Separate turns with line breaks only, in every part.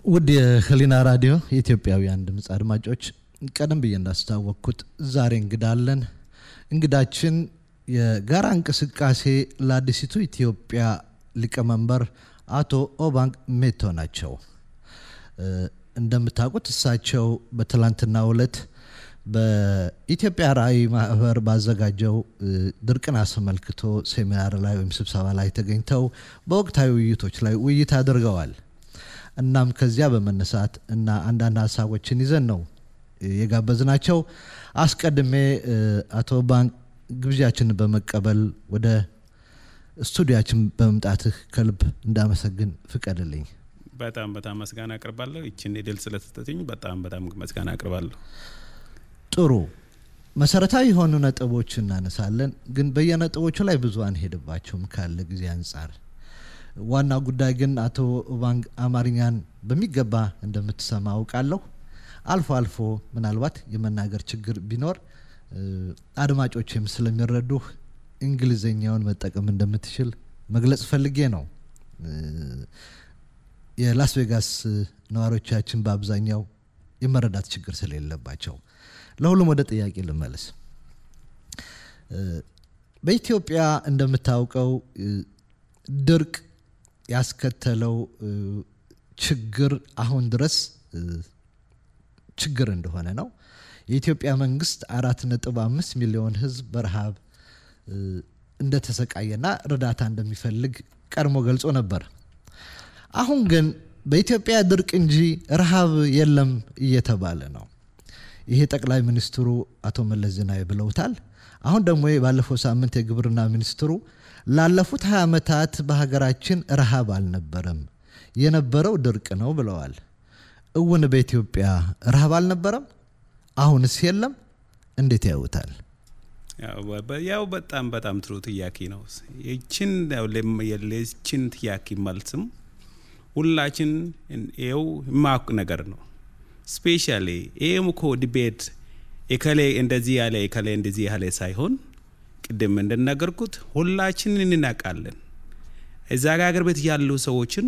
ውድ የህሊና ራዲዮ የኢትዮጵያውያን ድምፅ አድማጮች ቀደም ብዬ እንዳስታወቅኩት ዛሬ እንግዳ አለን። እንግዳችን የጋራ እንቅስቃሴ ለአዲሲቱ ኢትዮጵያ ሊቀመንበር አቶ ኦባንግ ሜቶ ናቸው። እንደምታውቁት እሳቸው በትላንትናው ዕለት በኢትዮጵያ ራዕይ ማህበር ባዘጋጀው ድርቅን አስመልክቶ ሴሚናር ላይ ወይም ስብሰባ ላይ ተገኝተው በወቅታዊ ውይይቶች ላይ ውይይት አድርገዋል። እናም ከዚያ በመነሳት እና አንዳንድ ሀሳቦችን ይዘን ነው የጋበዝናቸው። አስቀድሜ አቶ ባንክ ግብዣችንን በመቀበል ወደ ስቱዲያችን በመምጣትህ ከልብ እንዳመሰግን ፍቀድልኝ።
በጣም በጣም መስጋና አቅርባለሁ። ይችን ድል ስለተሰጠኝ በጣም በጣም መስጋና አቅርባለሁ።
ጥሩ መሰረታዊ የሆኑ ነጥቦች እናነሳለን፣ ግን በየነጥቦቹ ላይ ብዙ አንሄድባቸውም ካለ ጊዜ አንጻር። ዋናው ጉዳይ ግን አቶ ኦባንግ አማርኛን በሚገባ እንደምትሰማ አውቃለሁ። አልፎ አልፎ ምናልባት የመናገር ችግር ቢኖር አድማጮችም ስለሚረዱህ እንግሊዝኛውን መጠቀም እንደምትችል መግለጽ ፈልጌ ነው። የላስ ቬጋስ ነዋሪዎቻችን በአብዛኛው የመረዳት ችግር ስለሌለባቸው ለሁሉም ወደ ጥያቄ ልመለስ። በኢትዮጵያ እንደምታውቀው ድርቅ ያስከተለው ችግር አሁን ድረስ ችግር እንደሆነ ነው። የኢትዮጵያ መንግስት አራት ነጥብ አምስት ሚሊዮን ህዝብ በረሃብ እንደተሰቃየና እርዳታ እንደሚፈልግ ቀድሞ ገልጾ ነበር። አሁን ግን በኢትዮጵያ ድርቅ እንጂ ረሃብ የለም እየተባለ ነው። ይሄ ጠቅላይ ሚኒስትሩ አቶ መለስ ዜናዊ ብለውታል። አሁን ደግሞ ባለፈው ሳምንት የግብርና ሚኒስትሩ ላለፉት 20 ዓመታት በሀገራችን ረሃብ አልነበረም፣ የነበረው ድርቅ ነው ብለዋል። እውን በኢትዮጵያ ረሃብ አልነበረም? አሁንስ የለም? እንዴት ያዩታል?
ያው በጣም በጣም ጥሩ ጥያቄ ነው። ይችን የችን ጥያቄ መልስም ሁላችን ይኸው የማውቅ ነገር ነው። ስፔሻሊ ይህም እኮ ዲቤት የከሌ እንደዚህ ያለ የከሌ እንደዚህ ያለ ሳይሆን ቅድም እንደነገርኩት ሁላችንን እናውቃለን። እዛ ጋ ሀገር ቤት ያሉ ሰዎችን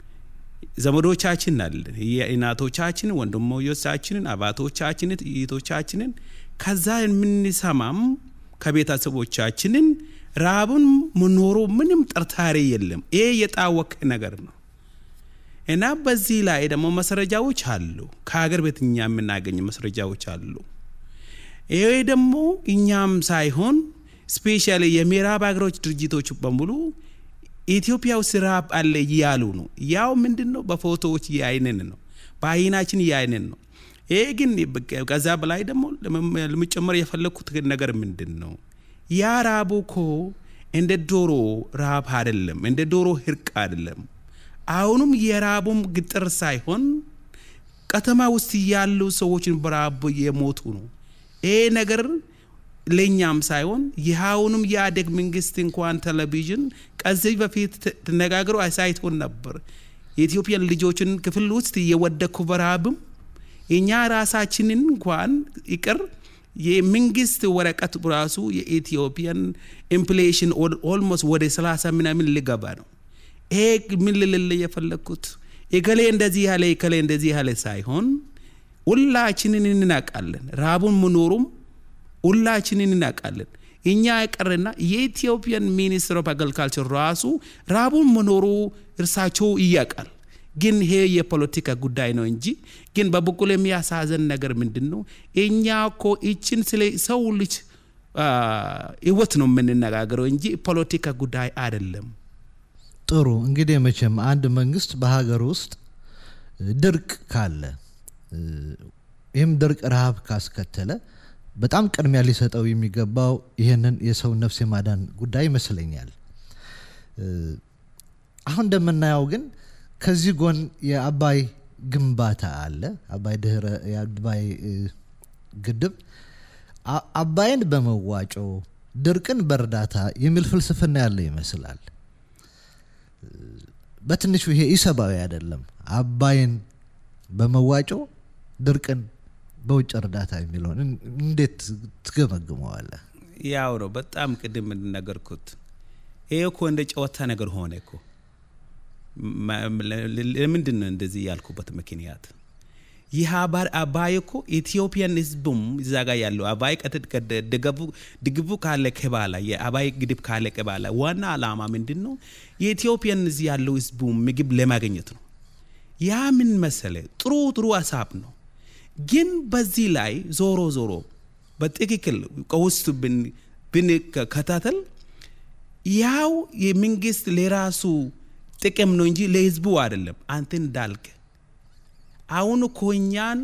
ዘመዶቻችን አለን፣ እናቶቻችን፣ ወንድሞቻችንን፣ አባቶቻችንን፣ እህቶቻችንን ከዛ የምንሰማም ከቤተሰቦቻችንን ረሃቡን መኖሩ ምንም ጥርጣሬ የለም። ይሄ የታወቀ ነገር ነው እና በዚህ ላይ ደግሞ መስረጃዎች አሉ። ከሀገር ቤት እኛ የምናገኝ መስረጃዎች አሉ። ይሄ ደግሞ እኛም ሳይሆን ስፔሻሊ የምዕራብ ሀገሮች ድርጅቶች በሙሉ ኢትዮጵያ ውስጥ ረሃብ አለ እያሉ ነው። ያው ምንድን ነው በፎቶዎች እያይንን ነው፣ በአይናችን እያይንን ነው። ይሄ ግን ከዛ በላይ ደግሞ ለመጨመር የፈለግኩት ነገር ምንድን ነው ያ ረሃቡ እኮ እንደ ዶሮ ረሃብ አይደለም፣ እንደ ዶሮ ህርቅ አይደለም። አሁንም የረሃቡም ግጥር ሳይሆን ከተማ ውስጥ ያሉ ሰዎችን በረሃብ የሞቱ ነው። ይሄ ነገር ለእኛም ሳይሆን ይኸውንም የአደግ መንግስት እንኳን ቴሌቪዥን ከዚህ በፊት ተነጋግሮ አሳይቶን ነበር። የኢትዮጵያን ልጆችን ክፍል ውስጥ እየወደኩ በረሃብም እኛ ራሳችንን እንኳን ይቅር የመንግስት ወረቀት ራሱ የኢትዮጵያን ኢንፍሌሽን ኦልሞስት ወደ 30 ምናምን ሊገባ ነው። ይሄ ምን ልልል የፈለግኩት የከሌ እንደዚህ ያለ የከሌ እንደዚህ ያለ ሳይሆን ሁላችንን እናውቃለን። ረሃቡን መኖሩም ሁላችንን እናውቃለን። እኛ ያቀርና የኢትዮጵያን ሚኒስትር ኦፍ አግሪካልቸር ራሱ ረሃቡን መኖሩ እርሳቸው እያውቃል። ግን ይሄ የፖለቲካ ጉዳይ ነው እንጂ ግን በበኩል የሚያሳዘን ነገር ምንድን ነው? እኛ እኮ ይችን ስለ ሰው ልጅ ህይወት ነው የምንነጋገረው እንጂ ፖለቲካ ጉዳይ አይደለም።
ጥሩ እንግዲህ መቼም አንድ መንግስት በሀገር ውስጥ ድርቅ ካለ ይህም ድርቅ ረሃብ ካስከተለ በጣም ቅድሚያ ሊሰጠው የሚገባው ይህንን የሰው ነፍስ የማዳን ጉዳይ ይመስለኛል። አሁን እንደምናየው ግን ከዚህ ጎን የአባይ ግንባታ አለ። አባይ ድህረ የአባይ ግድብ አባይን በመዋጮ ድርቅን በእርዳታ የሚል ፍልስፍና ያለ ይመስላል። በትንሹ ይሄ ኢሰብአዊ አይደለም። አባይን በመዋጮ ድርቅን በውጭ እርዳታ የሚለውን እንዴት ትገመግመዋለህ?
ያው ነው በጣም ቅድም እንደነገርኩት ይሄ እኮ እንደ ጨዋታ ነገር ሆነ እኮ ለምንድን ነው እንደዚህ ያልኩበት ምክንያት ይህ አባይ እኮ ኢትዮጵያን ህዝቡም እዛ ጋር ያለው አባይ ድግቡ ካለቀ በኋላ የአባይ ግድብ ካለቀ በኋላ ዋና ዓላማ ምንድን ነው? የኢትዮጵያን እዚህ ያለው ህዝቡ ምግብ ለማግኘት ነው። ያ ምን መሰለ ጥሩ ጥሩ ሀሳብ ነው። ግን በዚህ ላይ ዞሮ ዞሮ በትክክል ከውስጡ ብንከታተል ያው የመንግስት ለራሱ ጥቅም ነው እንጂ ለህዝቡ አይደለም። አንተ እንዳልክ አሁን እኮ እኛን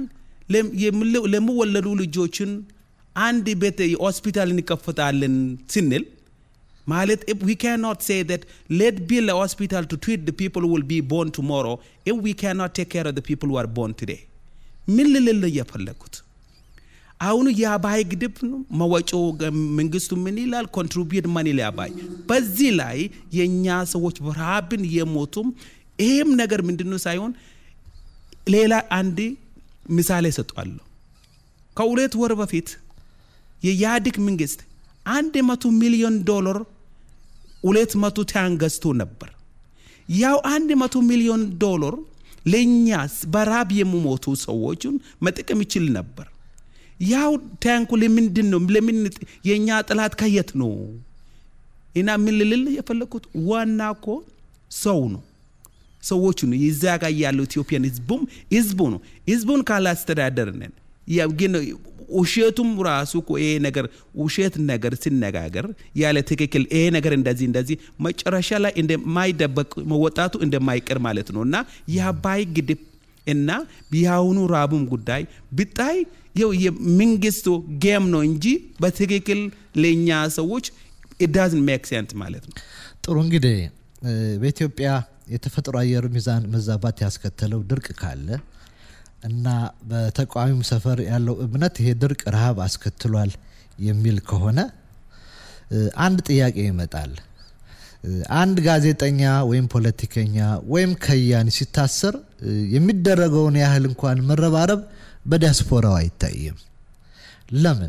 ለሚወለዱ ልጆችን አንድ ቤት ሆስፒታል እንከፍታለን ስንል ማለት we cannot say that let build a hospital to treat the people who will be born tomorrow if we cannot take care of the people who are born today ምን ልልል እየፈለግኩት አሁኑ የአባይ ግድብ መወጮ መንግስቱ ምን ይላል? ኮንትሪቢዩት መኒ ለአባይ። በዚህ ላይ የእኛ ሰዎች በረሃብን የሞቱም ይህም ነገር ምንድነው ሳይሆን ሌላ አንድ ምሳሌ ሰጧለሁ። ከሁለት ወር በፊት የኢህአዴግ መንግስት አንድ መቶ ሚሊዮን ዶላር ሁለት መቶ ታንክ ገዝቶ ነበር። ያው አንድ መቶ ሚሊዮን ዶላር ለእኛስ በራብ የሚሞቱ ሰዎችን መጠቀም ይችል ነበር። ያው ታንኩ ለምንድን ነው ለምን የእኛ ጥላት ከየት ነው? እና ምን ልልል የፈለግኩት ዋና እኮ ሰው ነው ሰዎቹ ነው የዛ ጋር ያለው ኢትዮጵያን ህዝቡም ህዝቡ ነው። ህዝቡን ካላስተዳደርነን ግን ውሸቱም ራሱ እኮ ይሄ ነገር ውሸት ነገር ሲነጋገር ያለ ትክክል ይሄ ነገር እንደዚህ እንደዚህ መጨረሻ ላይ እንደማይደበቅ መወጣቱ እንደማይቀር ማለት ነው እና የአባይ ግድብ እና የአሁኑ ራቡም ጉዳይ ብታይ ይው የመንግስቱ ጌም ነው እንጂ በትክክል ለእኛ ሰዎች ኢዳዝን ሜክ ሴንስ ማለት ነው።
ጥሩ እንግዲህ በኢትዮጵያ የተፈጥሮ አየር ሚዛን መዛባት ያስከተለው ድርቅ ካለ እና በተቃዋሚው ሰፈር ያለው እምነት ይሄ ድርቅ ረሃብ አስከትሏል የሚል ከሆነ አንድ ጥያቄ ይመጣል። አንድ ጋዜጠኛ ወይም ፖለቲከኛ ወይም ከያኒ ሲታሰር የሚደረገውን ያህል እንኳን መረባረብ በዲያስፖራው አይታይም። ለምን?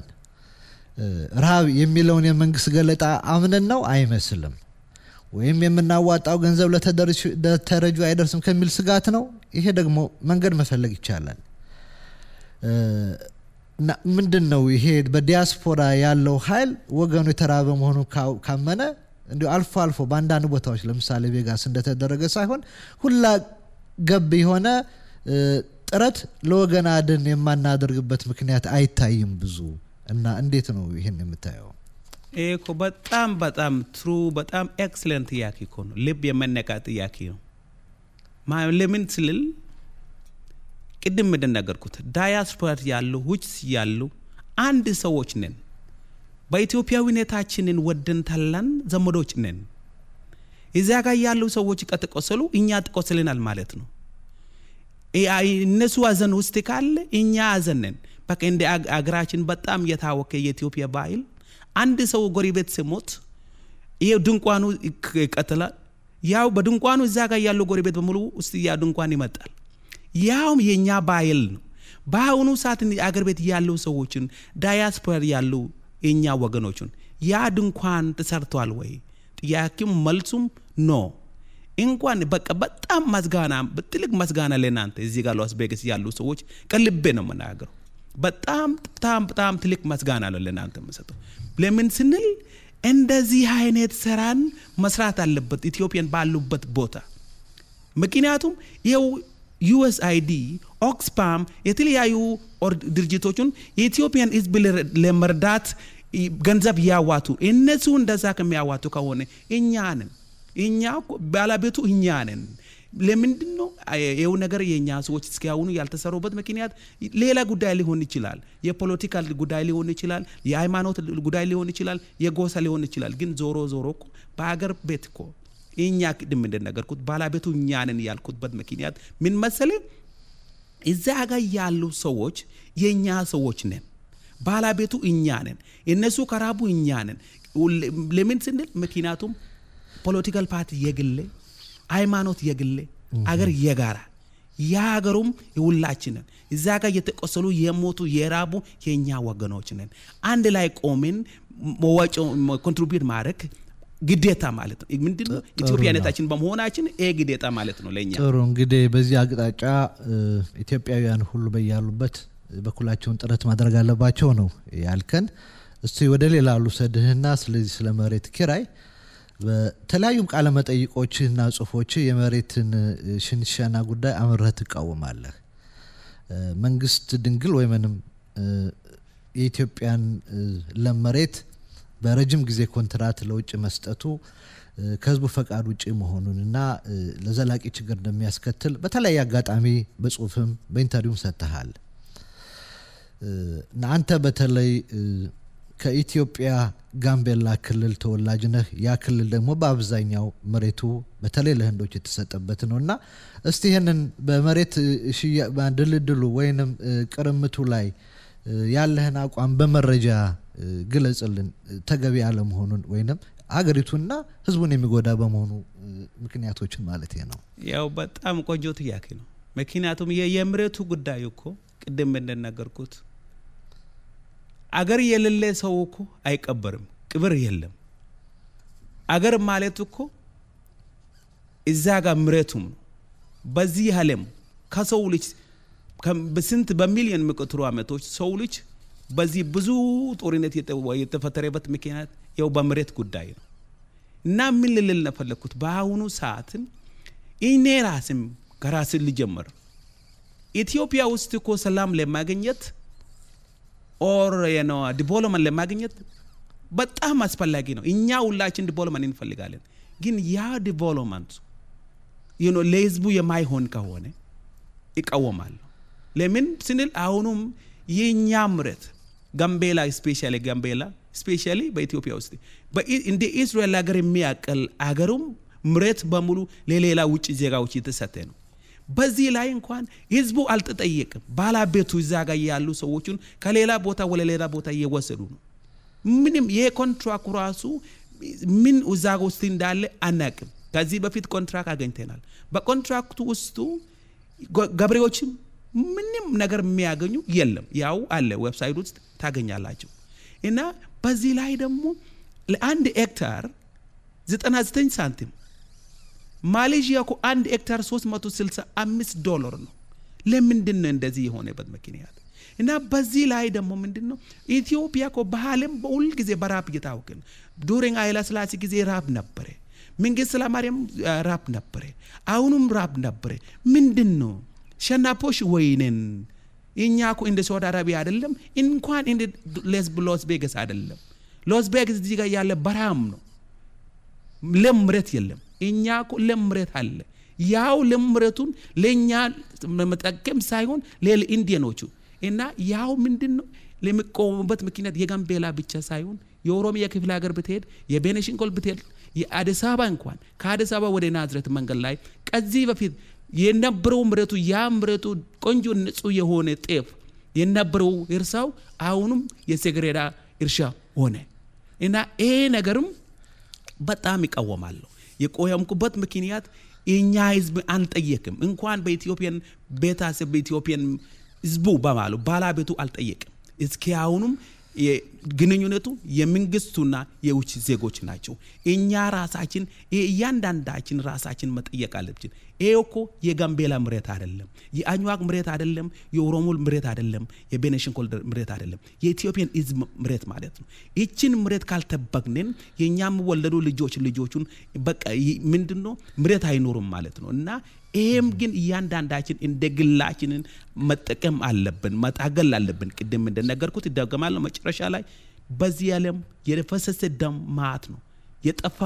ረሃብ የሚለውን የመንግስት ገለጣ አምነን ነው አይመስልም። ወይም የምናዋጣው ገንዘብ ለተረጁ አይደርስም ከሚል ስጋት ነው። ይሄ ደግሞ መንገድ መፈለግ ይቻላል። ምንድን ነው ይሄ በዲያስፖራ ያለው ኃይል ወገኑ የተራበ መሆኑ ካመነ እንዲሁ አልፎ አልፎ በአንዳንድ ቦታዎች ለምሳሌ ቬጋስ እንደተደረገ ሳይሆን ሁላ ገብ የሆነ ጥረት ለወገን አድን የማናደርግበት ምክንያት አይታይም ብዙ እና እንዴት ነው ይህን የምታየው?
ይህ እኮ በጣም በጣም ትሩ በጣም ኤክሰለንት ጥያቄ እኮ ነው። ልብ የመነካ ጥያቄ ነው። ለምን ስልል ቅድም እንደነገርኩት ዳያስፖራ ያሉ ውጭ ያሉ አንድ ሰዎች ነን። በኢትዮጵያዊነታችንን ወደን ተላን ዘመዶች ነን። እዚያ ጋር ያሉ ሰዎች ከተቆሰሉ እኛ ትቆስልናል ማለት ነው። እነሱ አዘን ውስጥ ካለ እኛ አዘን ነን። በቃ እንደ አገራችን በጣም የታወቀ የኢትዮጵያ ባህል አንድ ሰው ጎረቤት ሲሞት ይሄው ድንኳኑ ይቀጥላል። ያው በድንኳኑ እዛ ጋር ያለው ጎረቤት በሙሉ ውስጥ ያ ድንኳን ይመጣል። ያውም የእኛ ባህል ነው። በአሁኑ ሰዓት አገር ቤት ያለው ሰዎችን ዳያስፖራ ያሉ የእኛ ወገኖችን ያ ድንኳን ተሰርቷል ወይ? ጥያቄም መልሱም ኖ። እንኳን በቃ በጣም መስጋና ትልቅ መስጋና ለእናንተ እዚህ ጋር ላስ ቬጋስ ያሉ ሰዎች ከልቤ ነው የምናገረው። በጣም በጣም በጣም ትልቅ መስጋና ነው ለእናንተ የምሰጠው። ለምን ስንል እንደዚህ አይነት ስራን መስራት አለበት ኢትዮጵያን ባሉበት ቦታ። ምክንያቱም ይኸው ዩኤስአይዲ፣ ኦክስፓም የተለያዩ ድርጅቶችን የኢትዮጵያን ሕዝብ ለመርዳት ገንዘብ ያዋቱ። እነሱ እንደዛ ከሚያዋቱ ከሆነ እኛ ነን እኛ ባለቤቱ እኛ ነን። ለምንድን ነው ይኸው ነገር የእኛ ሰዎች እስካሁኑ ያልተሰሩበት ምክንያት ሌላ ጉዳይ ሊሆን ይችላል። የፖለቲካል ጉዳይ ሊሆን ይችላል። የሃይማኖት ጉዳይ ሊሆን ይችላል። የጎሳ ሊሆን ይችላል። ግን ዞሮ ዞሮ እኮ በሀገር ቤት እኮ እኛ ቅድም እንደነገርኩት ባለቤቱ እኛ ነን ያልኩትበት ምክንያት ምን መሰለ? እዛ ጋር ያሉ ሰዎች የእኛ ሰዎች ነን። ባለቤቱ እኛ ነን። እነሱ ከራቡ እኛ ነን። ለምን ስንል ምክንያቱም ፖለቲካል ፓርቲ የግሌ ሃይማኖት የግሌ አገር የጋራ የሀገሩም የሁላችንን እዛ ጋር የተቆሰሉ የሞቱ የራቡ የእኛ ወገኖች ነን። አንድ ላይ ቆምን መዋጮ ኮንትሪቢዩት ማድረግ ግዴታ ማለት ነው። ምንድን ነው ኢትዮጵያነታችን በመሆናችን ይሄ ግዴታ ማለት ነው ለእኛ።
ጥሩ እንግዲህ በዚህ አቅጣጫ ኢትዮጵያውያን ሁሉ በያሉበት በኩላቸውን ጥረት ማድረግ አለባቸው ነው ያልከን። እስቲ ወደ ሌላ ልውሰድህና ስለዚህ ስለ መሬት ኪራይ በተለያዩም ቃለ መጠይቆችህና ጽሁፎች የመሬትን ሽንሸና ጉዳይ አምረህ ትቃወማለህ። መንግስት ድንግል ወይምንም የኢትዮጵያን ለም መሬት በረጅም ጊዜ ኮንትራት ለውጭ መስጠቱ ከህዝቡ ፈቃድ ውጭ መሆኑን እና ለዘላቂ ችግር እንደሚያስከትል በተለያየ አጋጣሚ በጽሁፍም በኢንተርቪውም ሰጥተሃል እና አንተ በተለይ ከኢትዮጵያ ጋምቤላ ክልል ተወላጅ ነህ። ያ ክልል ደግሞ በአብዛኛው መሬቱ በተለይ ለህንዶች የተሰጠበት ነው እና እስቲ ይህንን በመሬት ድልድሉ ወይንም ቅርምቱ ላይ ያለህን አቋም በመረጃ ግለጽልን። ተገቢ አለመሆኑን ወይንም አገሪቱና ህዝቡን የሚጎዳ በመሆኑ ምክንያቶችን ማለት ነው።
ያው በጣም ቆንጆ ጥያቄ ነው። ምክንያቱም የመሬቱ ጉዳይ እኮ ቅድም እንደነገርኩት አገር የሌለ ሰው እኮ አይቀበርም፣ ቅብር የለም። አገር ማለት እኮ እዛ ጋር መሬቱም ነው። በዚህ ዓለም ከሰው ልጅ በስንት በሚሊዮን የሚቆጠሩ ዓመቶች ሰው ልጅ በዚህ ብዙ ጦርነት የተፈጠረበት ምክንያት ያው በመሬት ጉዳይ ነው እና ምን ልልል ነፈለግኩት በአሁኑ ሰዓትን እኔ ራስም ከራስን ልጀምር ኢትዮጵያ ውስጥ እኮ ሰላም ለማግኘት ኦር ነው ዲቨሎፕመንት ለማግኘት በጣም አስፈላጊ ነው። እኛ ሁላችን ዲቨሎፕመንት እንፈልጋለን። ግን ያ ዲቨሎፕመንት ለህዝቡ የማይሆን ከሆነ ይቃወማለሁ። ለምን ስንል አሁኑም የእኛ ምረት ጋምቤላ ስፔሻሊ ጋምቤላ ስፔሻሊ በኢትዮጵያ ውስጥ እንደ እስራኤል ሀገር የሚያቀል አገሩም ምረት በሙሉ ለሌላ ውጭ ዜጋዎች የተሰጠ ነው። በዚህ ላይ እንኳን ህዝቡ አልተጠየቅም። ባለቤቱ እዛ ጋር ያሉ ሰዎችን ከሌላ ቦታ ወደ ሌላ ቦታ እየወሰዱ ነው። ምንም ይሄ ኮንትራክቱ ራሱ ምን እዛ ውስጥ እንዳለ አናቅም። ከዚህ በፊት ኮንትራክት አገኝተናል። በኮንትራክቱ ውስጡ ገበሬዎችም ምንም ነገር የሚያገኙ የለም። ያው አለ ዌብሳይት ውስጥ ታገኛላቸው። እና በዚህ ላይ ደግሞ ለአንድ ሄክታር 99 ሳንቲም ማሌዥያ እኮ አንድ ሄክታር 365 ዶላር ነው። ለምንድን ነው እንደዚህ የሆነበት ምክንያት? እና በዚህ ላይ ደግሞ ምንድን ነው ኢትዮጵያ እኮ በዓለም በሁል ጊዜ በራብ እየታወቀ ነው። ዱሪንግ ኃይለ ሥላሴ ጊዜ ራብ ነበረ። መንግስት ኃይለማርያም ራብ ነበረ። አሁኑም ራብ ነበረ። ምንድን ነው ሸናፖሽ ወይንን እኛ እኮ እንደ ሳውዲ አረቢያ አይደለም፣ እንኳን እንደ ሎስ ቬጋስ አይደለም። ሎስ ቬጋስ እዚህ ጋር ያለ በረሃም ነው፣ ለም መሬት የለም። እኛ እኮ ለም መሬት አለ። ያው ለም መሬቱን ለእኛ መጠቀም ሳይሆን ሌላ ኢንዲያኖቹ እና ያው ምንድን ነው ለሚቆሙበት ምክንያት የጋምቤላ ብቻ ሳይሆን የኦሮሚያ ክፍለ ሀገር ብትሄድ፣ የቤኒሻንጉል ብትሄድ፣ የአዲስ አበባ እንኳን ከአዲስ አበባ ወደ ናዝሬት መንገድ ላይ ከዚህ በፊት የነበረው ምረቱ ያ ምረቱ ቆንጆ ንጹህ የሆነ ጤፍ የነበረው እርሳው አሁንም የሰገሬዳ እርሻ ሆነ እና ይሄ ነገርም በጣም ይቃወማለሁ። የቆየምኩበት ምክንያት የእኛ ህዝብ አንጠየቅም። እንኳን በኢትዮጵያን ቤተሰብ በኢትዮጵያን ህዝቡ በማሉ ባለቤቱ አልጠየቅም። እስኪ አሁኑም ግንኙነቱ የመንግስቱና የውጭ ዜጎች ናቸው። እኛ ራሳችን እያንዳንዳችን ራሳችን መጠየቅ አለብችን። ይሄ እኮ የጋምቤላ ምሬት አይደለም፣ የአኝዋክ ምሬት አይደለም፣ የኦሮሞ ምሬት አይደለም፣ የቤኒሻንጉል ምሬት አይደለም፣ የኢትዮጵያን ህዝብ ምሬት ማለት ነው። ይችን ምሬት ካልጠበቅንን የእኛ የሚወለዱ ልጆች ልጆቹን በቃ ምንድን ነው ምሬት አይኖሩም ማለት ነው እና ይሄም ግን እያንዳንዳችን እንደ ግላችንን መጠቀም አለብን፣ መታገል አለብን። ቅድም እንደነገርኩት ይደገማለሁ። መጨረሻ ላይ በዚህ ዓለም የፈሰሰ ደም ማት ነው፣ የጠፋ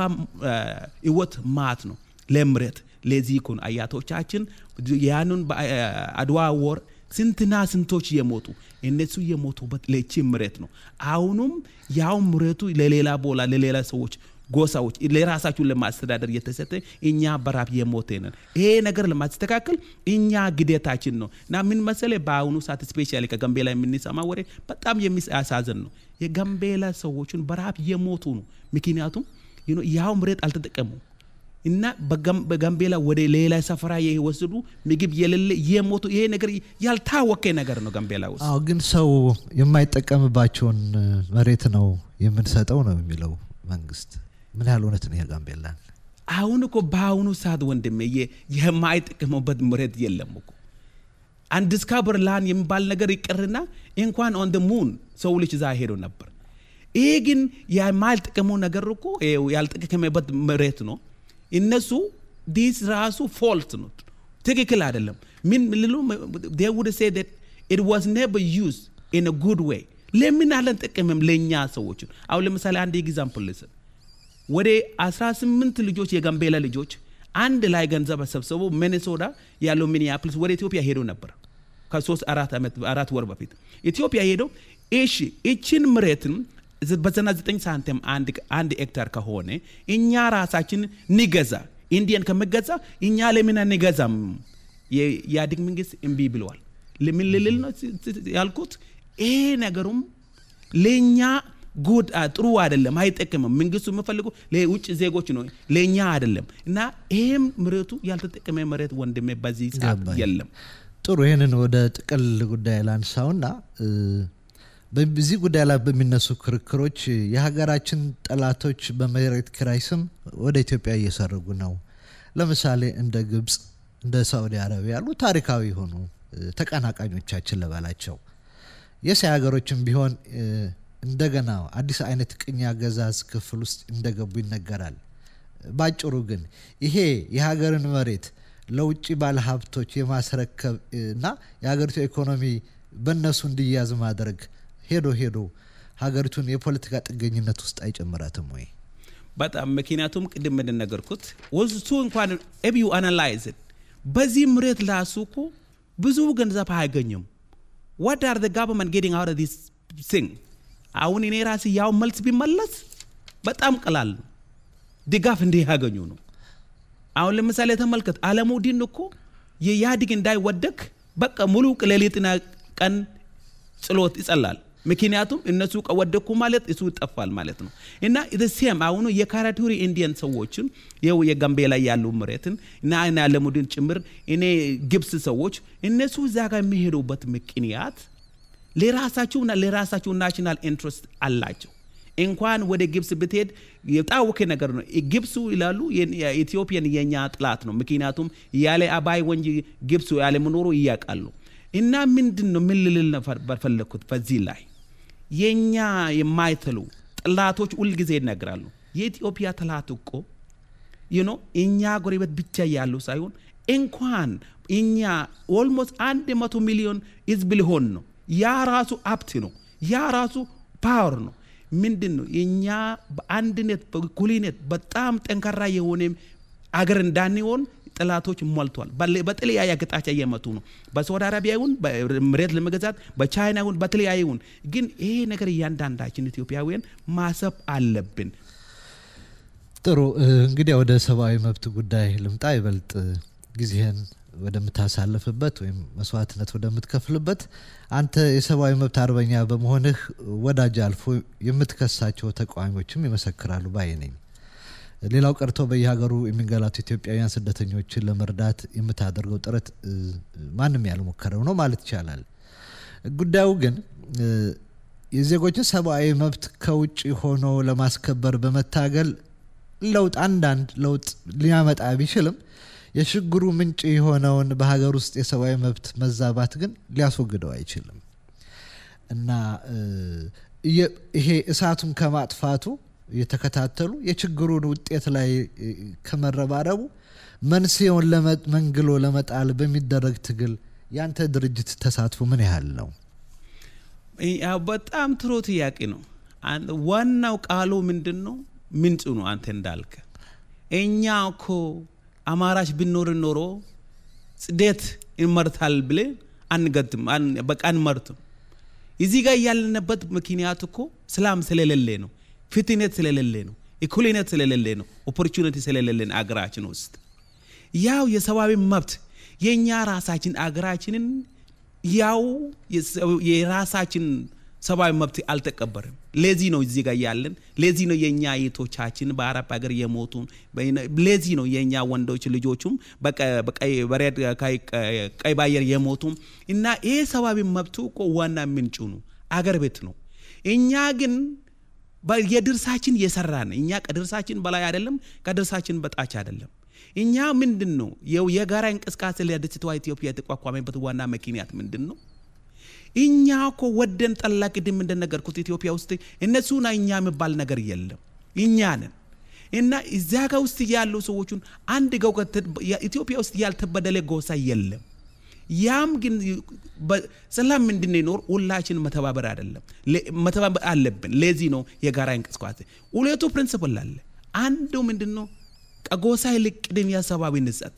ህይወት ማት ነው ለምሬት ለዚህ እኮ ነው አያቶቻችን ያንን በአድዋ ወር ስንትና ስንቶች የሞቱ እነሱ የሞቱበት ለቺ ምሬት ነው። አሁኑም ያው ምሬቱ ለሌላ ቦላ ለሌላ ሰዎች ጎሳዎች ለራሳችሁን ለማስተዳደር እየተሰጠ እኛ በራብ የሞተ ነን። ይሄ ነገር ለማስተካከል እኛ ግዴታችን ነው እና ምን መሰለ በአሁኑ ሰዓት ስፔሻሊ ከጋምቤላ የምንሰማ ወሬ በጣም የሚያሳዝን ነው። የጋምቤላ ሰዎችን በራብ የሞቱ ነው። ምክንያቱም ያው ምሬት አልተጠቀሙ እና በጋምቤላ ወደ ሌላ ሰፈራ የወሰዱ ምግብ የሌለ የሞቱ ይሄ ነገር ያልታወቀ ነገር ነው ጋምቤላ ውስጥ።
አዎ፣ ግን ሰው የማይጠቀምባቸውን መሬት ነው የምንሰጠው ነው የሚለው መንግስት። ምን ያህል እውነት ነው የጋምቤላ?
አሁን እኮ በአሁኑ ሰዓት ወንድሜ የማይጠቀሙበት መሬት የለም እኮ አንዲስካቨር ላንድ የሚባል ነገር ይቅርና እንኳን ኦን ሙን ሰው ልጅ እዛ ሄዶ ነበር። ይሄ ግን የማልጠቀመው ነገር እኮ ያልጠቀመበት መሬት ነው። እነሱ ዲስ ራሱ ፎልት ነው፣ ትክክል አይደለም። ምን ልሉ they would say that it was never used in a good way ለምን አልጠቀምም ለእኛ ሰዎች አሁን ለምሳሌ አንድ ኤግዛምፕል ልስጥ ወደ 18 ልጆች የጋምቤላ ልጆች አንድ ላይ ገንዘብ ሰብስቦ ሚኔሶታ ያለው ሚኒያፕልስ ወደ ኢትዮጵያ ሄዶ ነበር ከሶስት አራት ዓመት አራት ወር በፊት ኢትዮጵያ ሄደው እሺ እችን መሬትን በዘጠና ዘጠኝ ሳንቲም አንድ ሄክታር ከሆነ እኛ ራሳችን ንገዛ ኢንዲያን ከመገዛ እኛ ለምን አንገዛም? የኢህአዴግ መንግስት እምቢ ብለዋል። ለምን ልልል ነው ያልኩት። ይሄ ነገሩም ለእኛ ጉድ ጥሩ አይደለም፣ አይጠቅምም። መንግስቱ የምፈልገው ለውጭ ዜጎች ነው፣ ለእኛ አይደለም። እና ይሄም መሬቱ ያልተጠቀመ መሬት ወንድሜ በዚህ ሰዓት የለም።
ጥሩ ይህንን ወደ ጥቅል ጉዳይ ላንሳውና በዚህ ጉዳይ ላይ በሚነሱ ክርክሮች የሀገራችን ጠላቶች በመሬት ኪራይ ስም ወደ ኢትዮጵያ እየሰረጉ ነው። ለምሳሌ እንደ ግብፅ፣ እንደ ሳዑዲ አረቢያ ያሉ ታሪካዊ የሆኑ ተቀናቃኞቻችን ልበላቸው። የእስያ ሀገሮችም ቢሆን እንደገና አዲስ አይነት ቅኝ አገዛዝ ክፍል ውስጥ እንደገቡ ይነገራል። ባጭሩ ግን ይሄ የሀገርን መሬት ለውጭ ባለሀብቶች የማስረከብ እና የሀገሪቱ ኢኮኖሚ በእነሱ እንዲያዝ ማድረግ ሄዶ ሄዶ ሀገሪቱን የፖለቲካ ጥገኝነት ውስጥ አይጨምራትም ወይ?
በጣም ምክንያቱም ቅድም እንደነገርኩት ወሱ እንኳን ኤቢዩ አናላይዝ በዚህ መሬት ላሱ እኮ ብዙ ገንዘብ አያገኙም። ዋት አር ጋቨርንመንት ጌቲንግ አውት ዲስ ሲንግ አሁን እኔ ራሴ ያው መልስ ቢመለስ በጣም ቀላል ነው። ድጋፍ እንዲህ ያገኙ ነው። አሁን ለምሳሌ ተመልከት፣ አለሙዲን እኮ የኢህአዴግ እንዳይወደቅ በቃ ሙሉ ሌሊትና ቀን ጸሎት ይጸላል። ምክንያቱም እነሱ ከወደኩ ማለት እሱ ይጠፋል ማለት ነው። እና ሴም አሁኑ የካራቱሪ ኢንዲየን ሰዎችን ይኸው የጋምቤላ ያሉ መሬትን እና እኔ አለሙዲን ጭምር እኔ ግብፅ ሰዎች እነሱ እዛ ጋር የሚሄዱበት ምክንያት ለራሳቸውና ለራሳቸው ናሽናል ኢንትረስት አላቸው። እንኳን ወደ ግብፅ ብትሄድ የታወቀ ነገር ነው። ግብፁ ይላሉ ኢትዮጵያን የኛ ጥላት ነው። ምክንያቱም ያለ አባይ ወንጂ ግብፁ ያለ መኖሩ እያውቃሉ። እና ምንድን ነው ምን ልል ፈለግኩት በዚህ ላይ የእኛ የማይተሉ ጥላቶች ሁልጊዜ ይነግራሉ። የኢትዮጵያ ጥላት እኮ ዩኖ እኛ ጎረቤት ብቻ ያሉ ሳይሆን እንኳን እኛ ኦልሞስት አንድ መቶ ሚሊዮን ህዝብ ሊሆን ነው። ያ ራሱ ሀብት ነው። ያ ራሱ ፓወር ነው። ምንድን ነው እኛ በአንድነት በእኩልነት በጣም ጠንካራ የሆነ አገር እንዳንሆን ጥላቶች ሞልቷል። በተለያየ አቅጣጫ እየመጡ ነው። በሳውዲ አረቢያ ይሁን መሬት ለመገዛት በቻይና ይሁን በተለያየ ይሁን፣ ግን ይሄ ነገር እያንዳንዳችን ኢትዮጵያውያን ማሰብ አለብን።
ጥሩ እንግዲህ ወደ ሰብአዊ መብት ጉዳይ ልምጣ። ይበልጥ ጊዜህን ወደምታሳልፍበት ወይም መስዋዕትነት ወደምትከፍልበት አንተ የሰብአዊ መብት አርበኛ በመሆንህ ወዳጅ አልፎ የምትከሳቸው ተቃዋሚዎችም ይመሰክራሉ ባይ ነኝ። ሌላው ቀርቶ በየሀገሩ የሚንገላቱ ኢትዮጵያውያን ስደተኞችን ለመርዳት የምታደርገው ጥረት ማንም ያልሞከረው ነው ማለት ይቻላል። ጉዳዩ ግን የዜጎችን ሰብአዊ መብት ከውጭ ሆኖ ለማስከበር በመታገል ለውጥ አንዳንድ ለውጥ ሊያመጣ ቢችልም የችግሩ ምንጭ የሆነውን በሀገር ውስጥ የሰብአዊ መብት መዛባት ግን ሊያስወግደው አይችልም እና ይሄ እሳቱን ከማጥፋቱ እየተከታተሉ የችግሩን ውጤት ላይ ከመረባረቡ መንስኤውን መንግሎ ለመጣል በሚደረግ ትግል ያንተ ድርጅት ተሳትፎ ምን ያህል ነው?
በጣም ጥሩ ጥያቄ ነው። ዋናው ቃሉ ምንድን ነው? ምንጩ ነው። አንተ እንዳልከ እኛ እኮ አማራጭ ብኖር ኖሮ ጽዴት እንመርታል ብሌ አንገትም፣ በቃ አንመርትም። እዚህ ጋር ያለንበት ምክንያት እኮ ሰላም ስለሌለ ነው። ፍትነት ስለሌለ ነው። እኩልነት ስለሌለ ነው። ኦፖርቹኒቲ ስለሌለን አገራችን ውስጥ ያው የሰብአዊ መብት የእኛ ራሳችን አገራችንን ያው የራሳችን ሰብአዊ መብት አልተቀበርም። ለዚህ ነው እዚህ ጋር ያለን። ለዚህ ነው የእኛ እህቶቻችን በአረብ ሀገር የሞቱ። ለዚህ ነው የእኛ ወንዶች ልጆቹም ቀይ ባየር የሞቱም እና ይሄ ሰብአዊ መብቱ እኮ ዋና ምንጩ ነው፣ አገር ቤት ነው። እኛ ግን የድርሳችን የሰራን እኛ ከድርሳችን በላይ አይደለም፣ ከድርሳችን በታች አይደለም። እኛ ምንድን ነው የጋራ እንቅስቃሴ ለደሴቷ ኢትዮጵያ የተቋቋመበት ዋና ምክንያት ምንድን ነው? እኛ እኮ ወደን ጠላ ቅድም እንደነገርኩት ኢትዮጵያ ውስጥ እነሱና እኛ የሚባል ነገር የለም። እኛ ነን እና እዚያ ጋር ውስጥ ያሉ ሰዎቹን አንድ ገው ኢትዮጵያ ውስጥ ያልተበደለ ጎሳ የለም። ያም ግን ሰላም እንድንኖር ሁላችን መተባበር አይደለም መተባበር አለብን። ለዚህ ነው የጋራ እንቅስቃሴ ሁለቱ ፕሪንስፕል አለ። አንዱ ምንድን ነው? ከጎሳ ይልቅ ቅድሚያ ሰብአዊነት ሰጥ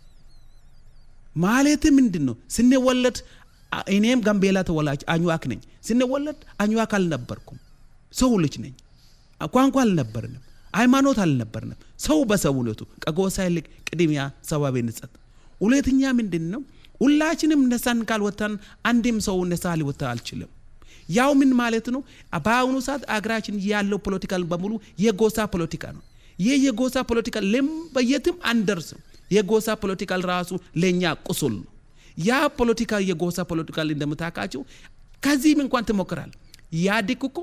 ማለት ምንድን ነው? ስንወለድ እኔም ጋምቤላ ተወላጅ አኝዋክ ነኝ። ስንወለድ አኝዋክ አልነበርኩም፣ ሰው ልጅ ነኝ። ቋንቋ አልነበርንም፣ ሃይማኖት አልነበርንም። ሰው በሰውነቱ ከጎሳ ይልቅ ቅድሚያ ሰብአዊነት ሰጥ። ሁለተኛ ምንድን ነው? ሁላችንም ነሳን ካልወጣን አንድም ሰው ነሳ ሊወጣ አልችልም። ያው ምን ማለት ነው? በአሁኑ ሰዓት አገራችን ያለው ፖለቲካል በሙሉ የጎሳ ፖለቲካ ነው። ይህ የጎሳ ፖለቲካ በየትም አንደርስም። የጎሳ ፖለቲካል ራሱ ለእኛ ቁስል ነው። ያ ፖለቲካ የጎሳ ፖለቲካል እንደምታውቃቸው ከዚህም እንኳን ትሞክራል። ኢህአዴግ እኮ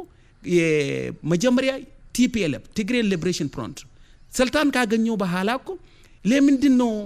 መጀመሪያ ቲፒኤልኤፍ ትግሬ ሊብሬሽን ፍሮንት ስልጣን ካገኘው በኋላ እኮ ለምንድን ነው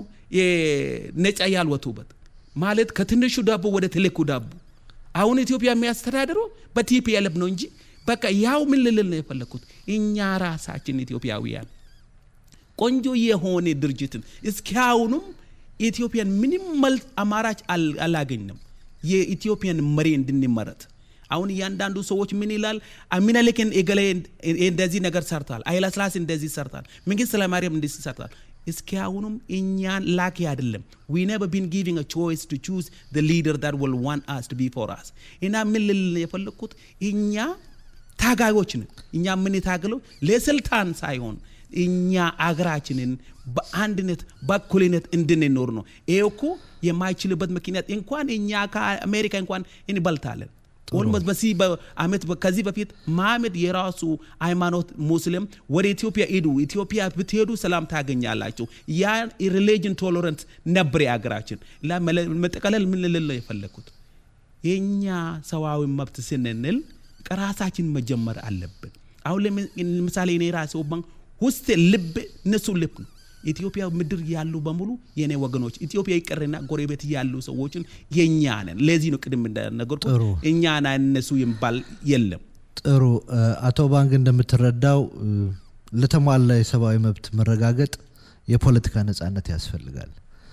ነጻ ያልወጡበት? ማለት ከትንሹ ዳቦ ወደ ትልቁ ዳቦ አሁን ኢትዮጵያ የሚያስተዳድረው በቲፒኤልኤፍ ነው እንጂ በቃ ያው ምን ልልል ነው የፈለግኩት እኛ ራሳችን ኢትዮጵያውያን ቆንጆ የሆነ ድርጅትን እስኪያውኑም ኢትዮጵያን ምንም መልስ አማራጭ አላገኝም። የኢትዮጵያን መሪ እንድንመረት አሁን እያንዳንዱ ሰዎች ምን ይላል? ሚኒልክን እገሌ እንደዚህ ነገር ሰርተዋል፣ ኃይለሥላሴ እንደዚህ ሰርተዋል፣ መንግስት ኃይለማርያም እንደዚህ ሰርተዋል። እስኪያውኑም እኛን ላኪ አይደለም። ዊ ነቨር ቢን ጊቪንግ ቾይስ ቱ ቹዝ ዘ ሊደር ዛት ዊል ዋንት አስ ቱ ቢ ፎር አስ እና ምን ልል የፈለግኩት እኛ ታጋዮች ነን። እኛ የምንታገለው ለስልጣን ሳይሆን እኛ አገራችንን በአንድነት በእኩልነት እንድንኖር ነው። ይሄ እኮ የማይችልበት ምክንያት እንኳን እኛ ከአሜሪካ እንኳን እንበልጣለን። ኦልሞስት በዚህ በአመት ከዚህ በፊት መሐመድ የራሱ ሃይማኖት ሙስሊም ወደ ኢትዮጵያ ሂዱ፣ ኢትዮጵያ ብትሄዱ ሰላም ታገኛላችሁ። ያ ሪሊጅን ቶለረንት ነበር የሀገራችን። መጠቀለል ምን ልል የፈለግኩት የእኛ ሰብአዊ መብት ስንንል ከራሳችን መጀመር አለብን። አሁን ለምሳሌ እኔ ራሴ ባን ውስጥ ልብ እነሱ ልብ ነው። ኢትዮጵያ ምድር ያሉ በሙሉ የኔ ወገኖች፣ ኢትዮጵያ ይቅርና ጎረቤት ያሉ ሰዎችን የኛ ነን። ለዚህ ነው ቅድም እንደነገርኩት እኛና እነሱ የሚባል የለም።
ጥሩ አቶ ባንክ እንደምትረዳው ለተሟላ የሰብአዊ መብት መረጋገጥ የፖለቲካ ነጻነት ያስፈልጋል።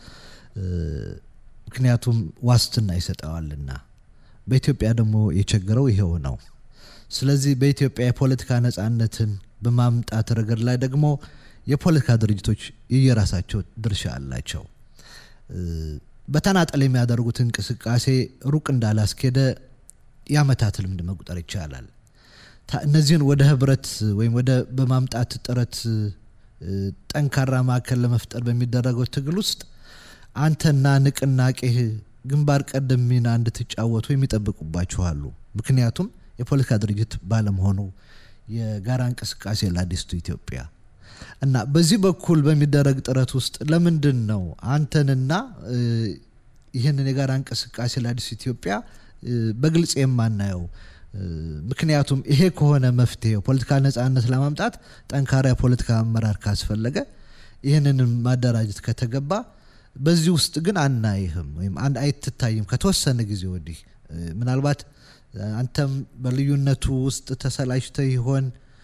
ምክንያቱም ዋስትና ይሰጠዋልና። በኢትዮጵያ ደግሞ የቸገረው ይሄው ነው። ስለዚህ በኢትዮጵያ የፖለቲካ ነጻነትን በማምጣት ረገድ ላይ ደግሞ የፖለቲካ ድርጅቶች የየራሳቸው ድርሻ አላቸው። በተናጠል የሚያደርጉት እንቅስቃሴ ሩቅ እንዳላስኬደ የአመታት ልምድ መቁጠር ይቻላል። እነዚህን ወደ ህብረት ወይም ወደ በማምጣት ጥረት ጠንካራ ማዕከል ለመፍጠር በሚደረገው ትግል ውስጥ አንተና ንቅናቄህ ግንባር ቀደም ሚና እንድትጫወቱ የሚጠብቁባችኋሉ። ምክንያቱም የፖለቲካ ድርጅት ባለመሆኑ የጋራ እንቅስቃሴ ለአዲስቱ ኢትዮጵያ እና በዚህ በኩል በሚደረግ ጥረት ውስጥ ለምንድን ነው አንተንና ይህንን የጋራ እንቅስቃሴ ለአዲስቱ ኢትዮጵያ በግልጽ የማናየው? ምክንያቱም ይሄ ከሆነ መፍትሄው ፖለቲካ ነጻነት ለማምጣት ጠንካራ የፖለቲካ አመራር ካስፈለገ ይህንንም ማደራጀት ከተገባ በዚህ ውስጥ ግን አናይህም ወይም አንድ አይትታይም ከተወሰነ ጊዜ ወዲህ ምናልባት አንተም በልዩነቱ ውስጥ ተሰላችተ ይሆን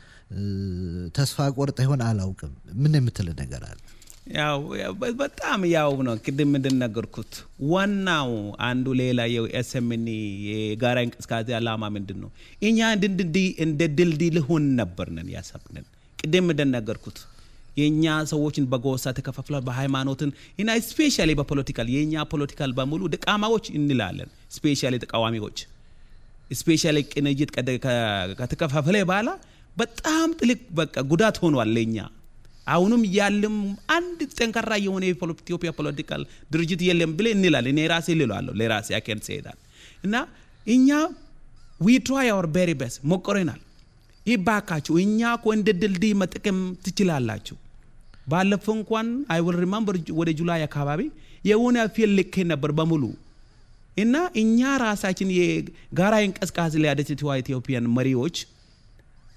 ተስፋ ቆርጠ ይሆን አላውቅም። ምን የምትል ነገር አለ?
ያው በጣም ያው ነው ቅድም እንደነገርኩት ዋናው አንዱ ሌላ የኤስኤምኒ የጋራ እንቅስቃሴ አላማ ምንድን ነው? እኛ እንደ ድልድይ ልሆን ነበርነን ያሰብንን ቅድም እንደነገርኩት የእኛ ሰዎችን በጎሳ ተከፋፍሏል፣ በሃይማኖትን እና ስፔሻሊ በፖለቲካል የእኛ ፖለቲካል በሙሉ ድቃማዎች እንላለን። ስፔሻሊ ተቃዋሚዎች ስፔሻሊ ቅንጅት ከተከፋፈለ በኋላ በጣም ጥልቅ በቃ ጉዳት ሆኗል ለእኛ። አሁንም ያለም አንድ ጠንካራ የሆነ የኢትዮጵያ ፖለቲካል ድርጅት የለም ብለ እንላለን። እኔ ራሴ ልለዋለሁ ለራሴ አኬን ሲሄዳል እና እኛ ዊ ትራይ አወር ቤሪ ቤስት ሞክረናል። ይባካችሁ እኛ እኮ እንደ ድልድይ መጠቀም ትችላላችሁ። ባለፈው እንኳን አይ ዊል ሪማምበር ወደ ጁላይ አካባቢ የሆነ ፊልም ልኬ ነበር በሙሉ እና እኛ ራሳችን የጋራ እንቅስቃሴ ሊያደችትዋ ኢትዮጵያን መሪዎች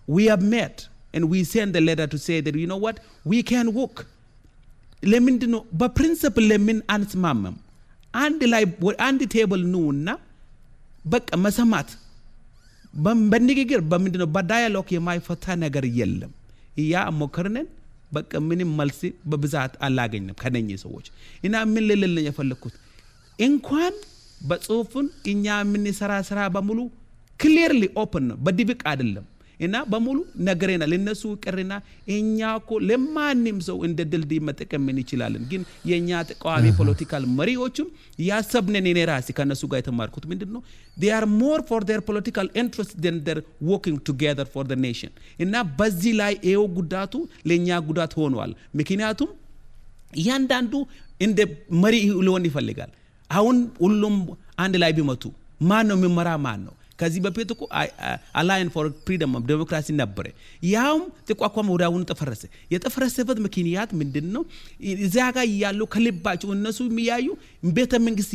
we have met and we send the letter to say that you know what we can work ለምንድን ነው በፕሪንስፕል ለምን አንስማመም አንድ ላይ አንድ ቴብል ኑና በቃ መሰማት በንግግር በምንድን ነው በዳያሎግ የማይፈታ ነገር የለም ያ ሞከርነን በቃ ምንም መልስ በብዛት አላገኝም ከነኚህ ሰዎች እና ምን ልልል የፈለግኩት እንኳን በጽሁፍን እኛ የምንሰራ ስራ በሙሉ ክሊርሊ ኦፕን ነው በድብቅ አይደለም እና በሙሉ ነገሬናል እነሱ ቅርና እኛ እኮ ለማንም ሰው እንደ ድልድይ መጠቀም እንችላለን ግን የእኛ ተቃዋሚ ፖለቲካል መሪዎችም ያሰብነን እኔ ራሴ ከእነሱ ጋር የተማርኩት ምንድን ነው they are more for their political interest than their working together for the nation እና በዚህ ላይ ይኸው ጉዳቱ ለእኛ ጉዳት ሆኗል ምክንያቱም እያንዳንዱ እንደ መሪ ሊሆን ይፈልጋል አሁን ሁሉም አንድ ላይ ቢመቱ ማን ነው የሚመራ ማን ነው ከዚህ በፊት እኮ አላይን ፎር ፍሪደም ዴሞክራሲ ነበረ ያውም ተቋቋመ ወደ አሁኑ ተፈረሰ የጠፈረሰበት ምክንያት ምንድን ነው እዚያ ጋር እያሉ ከልባቸው እነሱ የሚያዩ ቤተ መንግስት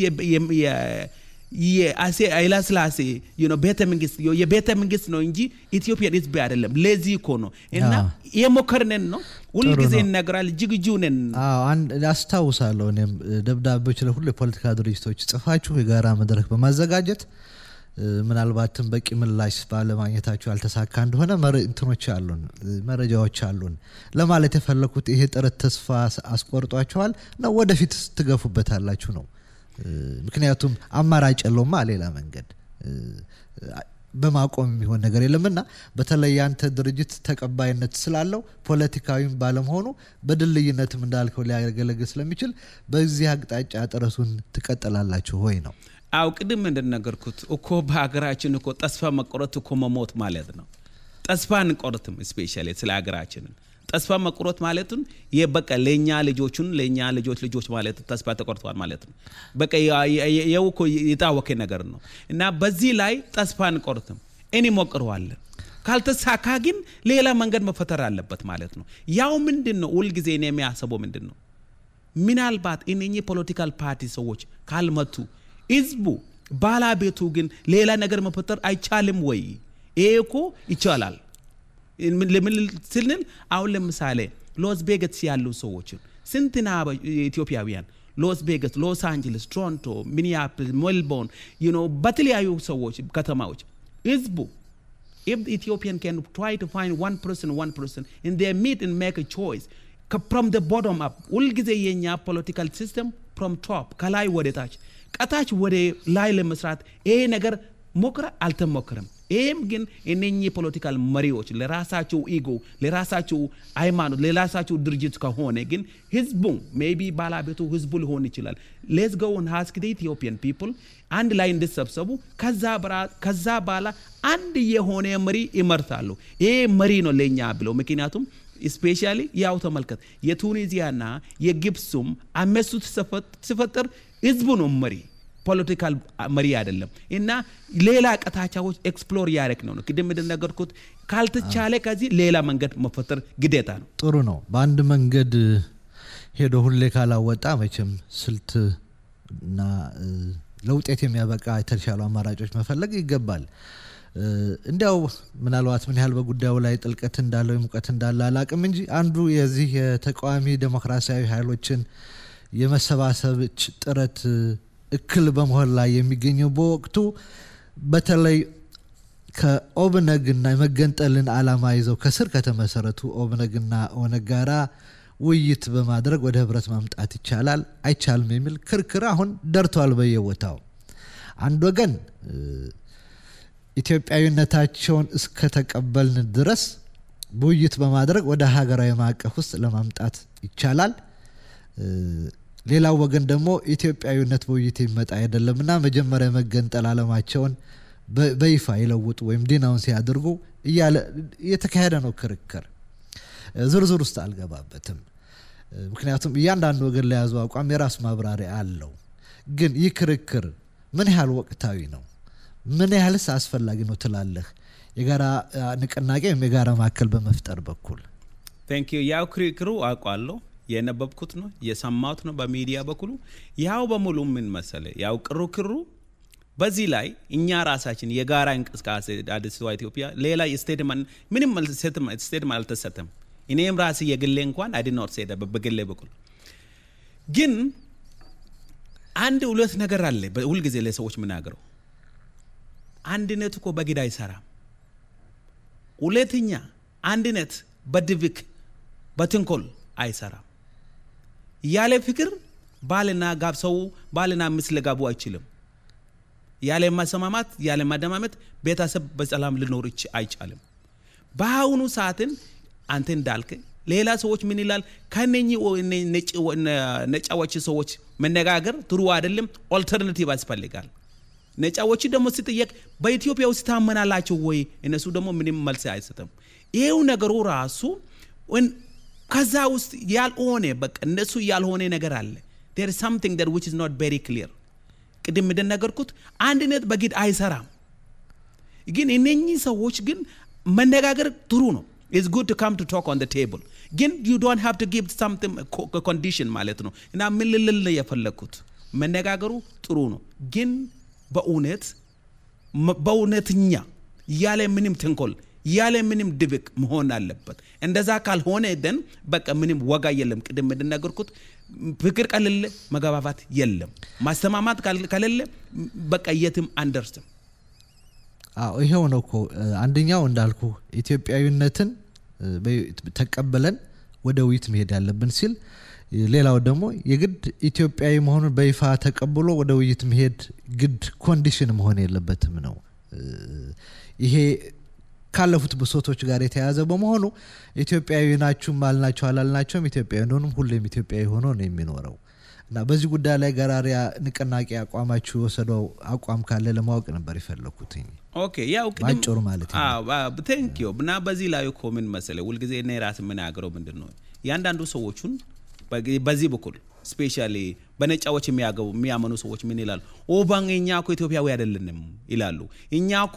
ኃይለስላሴ ቤተ መንግስት የቤተ መንግስት ነው እንጂ ኢትዮጵያን ህዝብ አይደለም ለዚህ እኮ ነው እና የሞከርነን ነው ሁልጊዜ ይነገራል ዝግጁ ነን
አስታውሳለሁ እኔም ደብዳቤዎች ለሁሉ የፖለቲካ ድርጅቶች ጽፋችሁ የጋራ መድረክ በማዘጋጀት ምናልባትም በቂ ምላሽ ባለማግኘታችሁ ያልተሳካ እንደሆነ እንትኖች አሉን መረጃዎች አሉን ለማለት የፈለኩት ይሄ ጥረት ተስፋ አስቆርጧቸዋል ነው ወደፊት ትገፉበታላችሁ ነው ምክንያቱም አማራጭ የለውማ ሌላ መንገድ በማቆም የሚሆን ነገር የለምና በተለይ ያንተ ድርጅት ተቀባይነት ስላለው ፖለቲካዊም ባለመሆኑ በድልይነትም እንዳልከው ሊያገለግል ስለሚችል በዚህ አቅጣጫ ጥረቱን ትቀጥላላችሁ ወይ ነው
አው ቅድም እንደነገርኩት እኮ በሀገራችን እኮ ተስፋ መቆረጥ እኮ መሞት ማለት ነው ተስፋ እንቆርትም ስፔሻሊ ስለ ሀገራችንን ተስፋ መቁረጥ ማለቱን በቃ ለእኛ ልጆቹን ለእኛ ልጆች ልጆች ማለት ተስፋ ተቆርጠዋል ማለት ነው በቃ የው እኮ የታወቀ ነገር ነው እና በዚህ ላይ ተስፋ እንቆርትም እንሞክረዋለን ካልተሳካ ግን ሌላ መንገድ መፈጠር አለበት ማለት ነው ያው ምንድን ነው ሁልጊዜ እኔ የሚያስበው ምንድን ነው ምናልባት እነኚህ ፖለቲካል ፓርቲ ሰዎች ካልመቱ ህዝቡ ባለቤቱ ግን ሌላ ነገር መፈጠር አይቻልም ወይ ይሄ እኮ ይቻላል ለምን ስንል አሁን ለምሳሌ ሎስ ቬገስ ያሉ ሰዎችን ስንትና ኢትዮጵያውያን ሎስ ቬገስ ሎስ አንጀለስ ቶሮንቶ ሚኒያፖሊስ ሜልቦርን ዩ በተለያዩ ሰዎች ከተማዎች ህዝቡ if the Ethiopian can try to find one person, one person, and they meet and make a choice from the bottom up, ሁልጊዜ የኛ ፖለቲካል ሲስተም from top ከላይ ወደ ታች ቀታች ወደ ላይ ለመስራት ይሄ ነገር ሞክረ አልተሞክርም ይህም ግን እነኚህ ፖለቲካል መሪዎች ለራሳቸው ኢጎ ለራሳቸው ሃይማኖት ለራሳቸው ድርጅት ከሆነ ግን ህዝቡ ሜቢ ባለቤቱ ህዝቡ ሊሆን ይችላል ሌስ ጎ ን ሃስክ ኢትዮጵያን ፒፕል አንድ ላይ እንድሰብሰቡ ከዛ በኋላ አንድ የሆነ መሪ ይመርታሉ ይሄ መሪ ነው ለእኛ ብለው ምክንያቱም ስፔሻሊ ያው ተመልከት የቱኒዚያና የግብሱም አመሱ ሲፈጠር ህዝቡ ነው መሪ ፖለቲካል መሪ አይደለም እና ሌላ ቀታቻዎች ኤክስፕሎር ያደረግ ነው ቅድም እንደነገርኩት ካልተቻለ ከዚህ ሌላ መንገድ መፈጠር ግዴታ ነው
ጥሩ ነው በአንድ መንገድ ሄዶ ሁሌ ካላወጣ መቼም ስልት እና ለውጤት የሚያበቃ የተሻሉ አማራጮች መፈለግ ይገባል እንዲያው ምናልባት ምን ያህል በጉዳዩ ላይ ጥልቀት እንዳለው ሙቀት እንዳለ አላቅም እንጂ አንዱ የዚህ የተቃዋሚ ዴሞክራሲያዊ ኃይሎችን የመሰባሰብ ጥረት እክል በመሆን ላይ የሚገኘው በወቅቱ በተለይ ከኦብነግና የመገንጠልን አላማ ይዘው ከስር ከተመሰረቱ ኦብነግና ኦነግ ጋራ ውይይት በማድረግ ወደ ህብረት ማምጣት ይቻላል አይቻልም የሚል ክርክር አሁን ደርቷል በየቦታው አንድ ወገን ኢትዮጵያዊነታቸውን እስከተቀበልን ድረስ ውይይት በማድረግ ወደ ሀገራዊ ማዕቀፍ ውስጥ ለማምጣት ይቻላል ሌላው ወገን ደግሞ ኢትዮጵያዊነት በውይይት የሚመጣ አይደለምና መጀመሪያ የመገንጠል አለማቸውን በይፋ ይለውጡ ወይም ዲናውን ሲያደርጉ እያለ እየተካሄደ ነው ክርክር ዝርዝር ውስጥ አልገባበትም ምክንያቱም እያንዳንዱ ወገን ለያዙ አቋም የራሱ ማብራሪያ አለው ግን ይህ ክርክር ምን ያህል ወቅታዊ ነው ምን ያህልስ አስፈላጊ ነው ትላለህ የጋራ ንቅናቄ ወይም የጋራ ማዕከል በመፍጠር በኩል
ቴንክ ያው ክርክሩ አውቋለሁ የነበብኩት ነው የሰማሁት ነው በሚዲያ በኩሉ ያው በሙሉ ምን መሰለ ያው ቅሩክሩ በዚህ ላይ እኛ ራሳችን የጋራ እንቅስቃሴ አዲስቷ ኢትዮጵያ ሌላ ስቴትመንት ምንም ስቴትመንት አልተሰጠም። እኔም ራሴ የግሌ እንኳን አይድኖት ሴደ በግሌ በኩል ግን አንድ ሁለት ነገር አለ ሁልጊዜ ለሰዎች ምናገረው አንድነት እኮ በግድ አይሰራም። ሁለተኛ አንድነት በድብቅ በትንኮል አይሰራም። ያለ ፍቅር ባልና ጋብ ሰው ባልና ሚስት ሊጋቡ አይችልም። ያለ ማሰማማት ያለ ማደማመጥ ቤተሰብ በሰላም ሊኖር አይቻልም። በአሁኑ ሰዓትን አንተ እንዳልክ ሌላ ሰዎች ምን ይላል? ከነኚህ ነጫዎች ሰዎች መነጋገር ጥሩ አይደለም፣ ኦልተርናቲቭ ያስፈልጋል። ነጫዎች ደግሞ ሲጠየቅ በኢትዮጵያ ውስጥ ታመናላቸው ወይ? እነሱ ደግሞ ምንም መልስ አይሰጥም። ይሄው ነገሩ ራሱ ከዛ ውስጥ ያልሆነ በቃ እነሱ ያልሆነ ነገር አለ። ዴር ሳምቲንግ ዳት ዊች ኢዝ ኖት ቬሪ ክሊር። ቅድም እንደነገርኩት አንድነት በግድ አይሰራም። ግን እነኚህ ሰዎች ግን መነጋገር ጥሩ ነው። ኢትስ ጉድ ቱ ካም ቱ ቶክ ኦን ቴብል ግን ዩ ዶንት ሃቭ ቱ ጊቭ ሳምቲንግ ኮንዲሽን ማለት ነው። እና ምን ልል የፈለግኩት መነጋገሩ ጥሩ ነው፣ ግን በእውነት በእውነትኛ ያለ ምንም ተንኮል ያለ ምንም ድብቅ መሆን አለበት። እንደዛ ካልሆነ ደን በቃ ምንም ወጋ የለም። ቅድም እንደነገርኩት ፍቅር ከሌለ መግባባት የለም። ማስተማማት ከሌለ በቃ የትም አንደርስም።
አዎ ይሄው ነው እኮ አንደኛው እንዳልኩ ኢትዮጵያዊነትን ተቀበለን ወደ ውይይት መሄድ ያለብን ሲል፣ ሌላው ደግሞ የግድ ኢትዮጵያዊ መሆኑን በይፋ ተቀብሎ ወደ ውይይት መሄድ ግድ ኮንዲሽን መሆን የለበትም ነው። ይሄ ካለፉት ብሶቶች ጋር የተያያዘ በመሆኑ ኢትዮጵያዊ ናችሁም አልናቸው አላልናቸውም ኢትዮጵያዊ እንደሆኑም ሁሌም ኢትዮጵያዊ ሆኖ ነው የሚኖረው እና በዚህ ጉዳይ ላይ ገራሪያ ንቅናቄ አቋማችሁ የወሰደው አቋም ካለ ለማወቅ ነበር የፈለኩትኝ።
ኦኬ ያው
ባጭሩ ማለት
ቴንክ ዩ እና በዚህ ላይ እኮ ምን መሰለህ ሁልጊዜ እኔ ራስ የምናገረው ምንድን ነው ያንዳንዱ ሰዎቹን በዚህ በኩል ስፔሻሊ በነጫዎች የሚያገቡ የሚያመኑ ሰዎች ምን ይላሉ? ኦባን እኛ እኮ ኢትዮጵያዊ አይደለንም ይላሉ። እኛ እኮ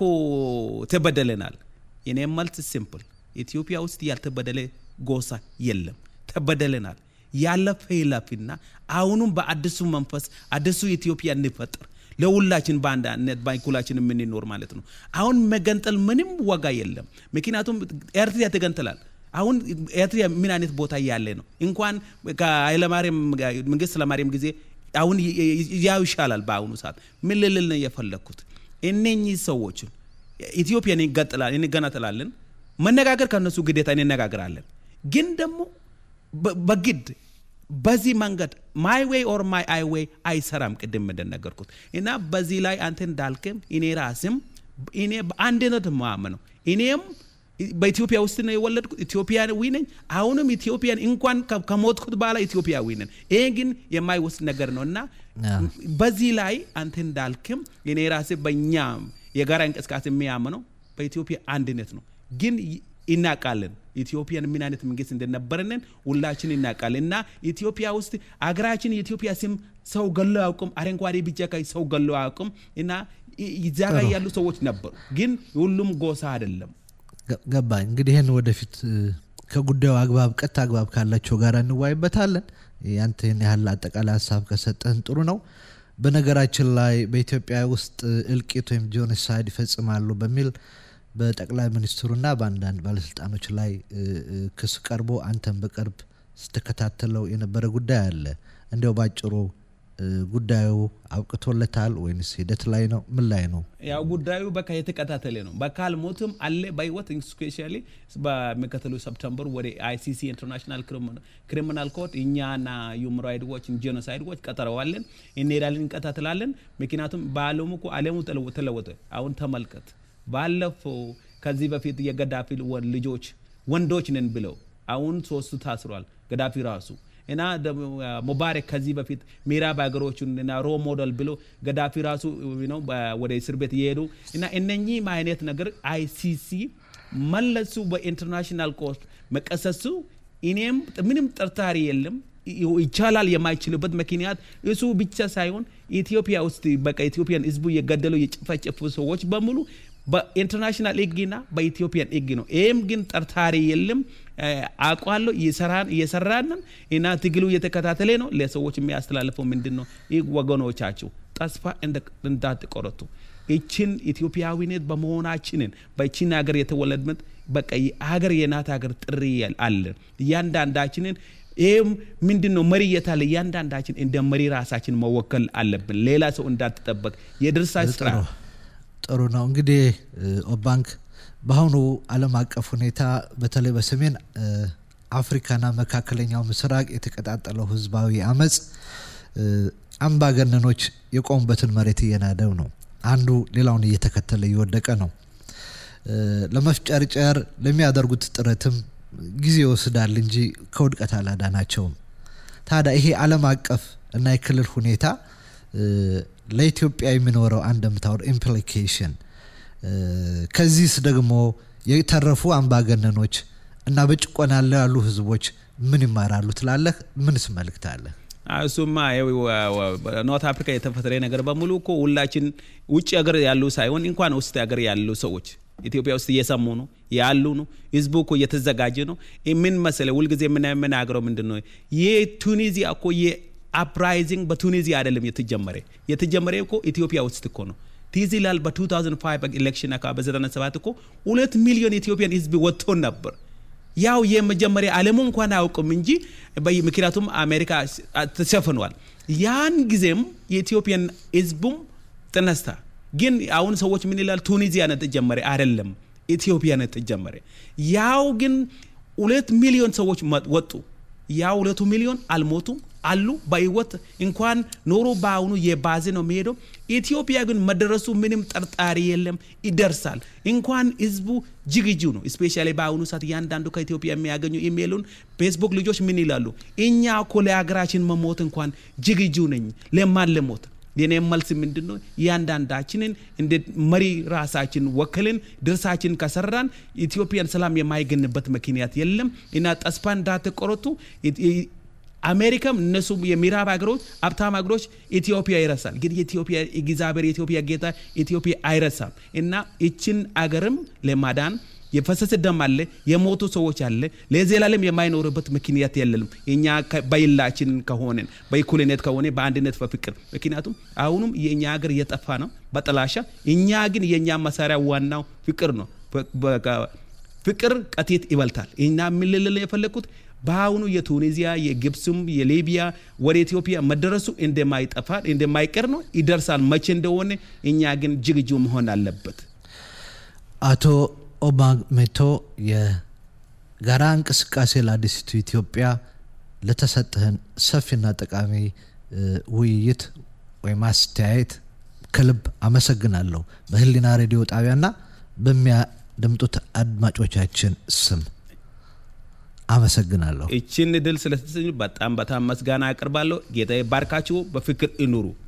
ተበደለናል። የኔ መልስ ሲምፕል፣ ኢትዮጵያ ውስጥ ያልተበደለ ጎሳ የለም። ተበደለናል። ያለፈ ይለፍና አሁኑም በአዲሱ መንፈስ አዲሱ ኢትዮጵያ እንፈጥር ለሁላችን በአንድነት በኩላችን የምንኖር ማለት ነው። አሁን መገንጠል ምንም ዋጋ የለም። ምክንያቱም ኤርትራ ተገንጥላል። አሁን ኤርትራ ምን አይነት ቦታ ያለ ነው? እንኳን ከኃይለማርያም መንግስት ኃይለማርያም ጊዜ አሁን ያው ይሻላል። በአሁኑ ሰዓት ምን ልል ነው የፈለግኩት እነኚህ ሰዎችን ኢትዮጵያን እንገነጥላለን፣ መነጋገር ከነሱ ግዴታ እንነጋገራለን። ግን ደግሞ በግድ በዚህ መንገድ ማይ ዌይ ኦር ማይ አይ ዌይ አይሰራም። ቅድም እንደነገርኩት እና በዚህ ላይ አንተ እንዳልክም እኔ ራስም እኔ በአንድነት ማመነው እኔም በኢትዮጵያ ውስጥ ነው የወለድኩት። ኢትዮጵያዊ ነኝ። አሁንም ኢትዮጵያን እንኳን ከሞትኩት በኋላ ኢትዮጵያዊ ነን። ይሄ ግን የማይወስድ ነገር ነው እና በዚህ ላይ አንተ እንዳልክም እኔ ራሴ በእኛ የጋራ እንቅስቃሴ የሚያምነው በኢትዮጵያ አንድነት ነው። ግን እናውቃለን ኢትዮጵያን ምን አይነት መንግስት እንደነበረንን ሁላችን እናውቃለን። እና ኢትዮጵያ ውስጥ አገራችን የኢትዮጵያ ስም ሰው ገሎ አያውቅም። አረንጓዴ፣ ቢጫ፣ ቀይ ሰው ገሎ አያውቅም። እና እዛ ጋር ያሉ ሰዎች ነበሩ፣ ግን ሁሉም ጎሳ አይደለም።
ገባኝ። እንግዲህ ይህን ወደፊት ከጉዳዩ አግባብ ቀጥታ አግባብ ካላቸው ጋር እንዋይበታለን። ያንተ ይህን ያህል አጠቃላይ ሀሳብ ከሰጠህን ጥሩ ነው። በነገራችን ላይ በኢትዮጵያ ውስጥ እልቂት ወይም ጄኖሳይድ ይፈጽማሉ በሚል በጠቅላይ ሚኒስትሩና በአንዳንድ ባለስልጣኖች ላይ ክስ ቀርቦ አንተን በቅርብ ስትከታተለው የነበረ ጉዳይ አለ። እንዲያው ባጭሩ ጉዳዩ አብቅቶለታል ወይንስ ሂደት ላይ ነው? ምን ላይ ነው?
ያው ጉዳዩ በቃ የተከታተለ ነው። በካል ሞትም አለ በህይወት ስፔሻሊ በሚከተሉ ሰፕተምበር ወደ አይሲሲ ኢንተርናሽናል ክሪሚናል ኮርት እኛና ሁማን ራይትስ ዎች ጄኖሳይድ ዎች ቀጠረዋለን። እንሄዳለን፣ እንከታተላለን። ምክንያቱም በአለሙ እኮ አለሙ ተለወጠ። አሁን ተመልከት። ባለፈው ከዚህ በፊት የገዳፊ ልጆች ወንዶች ነን ብለው አሁን ሶስቱ ታስሯል። ገዳፊ ራሱ እና ሙባረክ ከዚህ በፊት ምዕራብ ሀገሮችን እና ሮ ሞዴል ብሎ ገዳፊ ራሱ ነው ወደ እስር ቤት እየሄዱ እና እነኚህ አይነት ነገር አይሲሲ መለሱ በኢንተርናሽናል ኮርት መቀሰሱ እኔም ምንም ጥርጣሬ የለም ይቻላል የማይችልበት ምክንያት እሱ ብቻ ሳይሆን ኢትዮጵያ ውስጥ በቃ ኢትዮጵያን ህዝቡ የገደሉ የጨፈጨፉ ሰዎች በሙሉ በኢንተርናሽናል ህግና በኢትዮጵያን ህግ ነው። ይህም ግን ጠርጣሪ የለም። አውቃለሁ እየሰራንን እና ትግሉ እየተከታተለ ነው። ለሰዎች የሚያስተላልፈው ምንድን ነው? ይህ ወገኖቻችሁ ተስፋ እንዳትቆረጡ ይችን ኢትዮጵያዊነት በመሆናችንን በይችን ሀገር የተወለድመት በቃ ሀገር የናት ሀገር ጥሪ አለን እያንዳንዳችንን ይህም ምንድን ነው መሪ የታለ እያንዳንዳችን እንደ መሪ ራሳችን መወከል አለብን ሌላ ሰው እንዳትጠበቅ የድርሳ ስራ
ጥሩ ነው እንግዲህ ኦባንክ በአሁኑ አለም አቀፍ ሁኔታ በተለይ በሰሜን አፍሪካና መካከለኛው ምስራቅ የተቀጣጠለው ህዝባዊ አመፅ አምባገነኖች የቆሙበትን መሬት እየናደው ነው አንዱ ሌላውን እየተከተለ እየወደቀ ነው ለመፍጨርጨር ለሚያደርጉት ጥረትም ጊዜ ይወስዳል እንጂ ከውድቀት አላዳናቸውም ታዲያ ይሄ አለም አቀፍ እና የክልል ሁኔታ ለኢትዮጵያ የሚኖረው አንድምታው ኢምፕሊኬሽን ከዚህስ ደግሞ የተረፉ አምባገነኖች እና በጭቆና ያሉ ህዝቦች ምን ይማራሉ ትላለህ ምንስ መልክት አለ
እሱማ ኖርት አፍሪካ የተፈጠረ ነገር በሙሉ እኮ ሁላችን ውጭ ሀገር ያሉ ሳይሆን እንኳን ውስጥ ሀገር ያሉ ሰዎች ኢትዮጵያ ውስጥ እየሰሙ ነው ያሉ ነው ህዝቡ እኮ እየተዘጋጀ ነው ምን መሰለ ሁልጊዜ የምናገረው ምንድን ነው የቱኒዚያ እኮ የአፕራይዚንግ በቱኒዚያ አይደለም የተጀመረ የተጀመረ እኮ ኢትዮጵያ ውስጥ እኮ ነው ትዝ ይላል በ2005 ኤሌክሽን አካባቢ በ97 እኮ ሁለት ሚሊዮን ኢትዮጵያን ህዝብ ወጥቶ ነበር ያው የመጀመሪያ አለሙ እንኳን አያውቅም እንጂ ምክንያቱም አሜሪካ ተሸፍኗል ያን ጊዜም የኢትዮጵያን ህዝቡም ተነስታ ግን አሁን ሰዎች ምን ይላል ቱኒዚያ ነት ተጀመረ አይደለም ኢትዮጵያ ነት ተጀመረ ያው ግን ሁለት ሚሊዮን ሰዎች ወጡ ያው ሁለቱ ሚሊዮን አልሞቱም አሉ በህይወት እንኳን ኖሮ በአሁኑ የባዜ ነው የሚሄደው ኢትዮጵያ ግን መደረሱ ምንም ጠርጣሪ የለም ይደርሳል እንኳን ህዝቡ ዝግጁ ነው ስፔሻሊ በአሁኑ ሰዓት እያንዳንዱ ከኢትዮጵያ የሚያገኙ ኢሜይሉን ፌስቡክ ልጆች ምን ይላሉ እኛ እኮ ለሀገራችን መሞት እንኳን ዝግጁ ነኝ ለማን ለሞት የኔ መልስ ምንድን ነው እያንዳንዳችንን እንደ መሪ ራሳችን ወክልን ድርሳችን ከሰራን ኢትዮጵያን ሰላም የማይገንበት ምክንያት የለም እና ተስፋ እንዳትቆረጡ አሜሪካም እነሱ የምዕራብ ሀገሮች ሀብታም ሀገሮች ኢትዮጵያ ይረሳል ግን የኢትዮጵያ እግዚአብሔር የኢትዮጵያ ጌታ ኢትዮጵያ አይረሳም እና ይችን አገርም ለማዳን የፈሰሰ ደም አለ የሞቱ ሰዎች አለ ለዘላለም የማይኖርበት ምክንያት የለንም እኛ በይላችን ከሆንን በእኩልነት ከሆነ በአንድነት በፍቅር ምክንያቱም አሁኑም የእኛ ሀገር እየጠፋ ነው በጥላሻ እኛ ግን የእኛ መሳሪያ ዋናው ፍቅር ነው ፍቅር ቀቴት ይበልታል እና የምልል የፈለግኩት በአሁኑ የቱኒዚያ የግብፅም የሊቢያ ወደ ኢትዮጵያ መደረሱ እንደማይጠፋ እንደማይቀር ነው ይደርሳል መቼ እንደሆነ እኛ ግን ዝግጁ መሆን አለበት
አቶ ኦባሜቶ የጋራ እንቅስቃሴ ለአዲሲቱ ኢትዮጵያ ለተሰጥህን ሰፊና ጠቃሚ ውይይት ወይም አስተያየት ከልብ አመሰግናለሁ በህሊና ሬዲዮ ጣቢያና በሚያደምጡት አድማጮቻችን ስም አመሰግናለሁ
እችን ድል ስለተሰኙ በጣም በጣም መስጋና አቅርባለሁ ጌታ ባርካችሁ በፍቅር ይኑሩ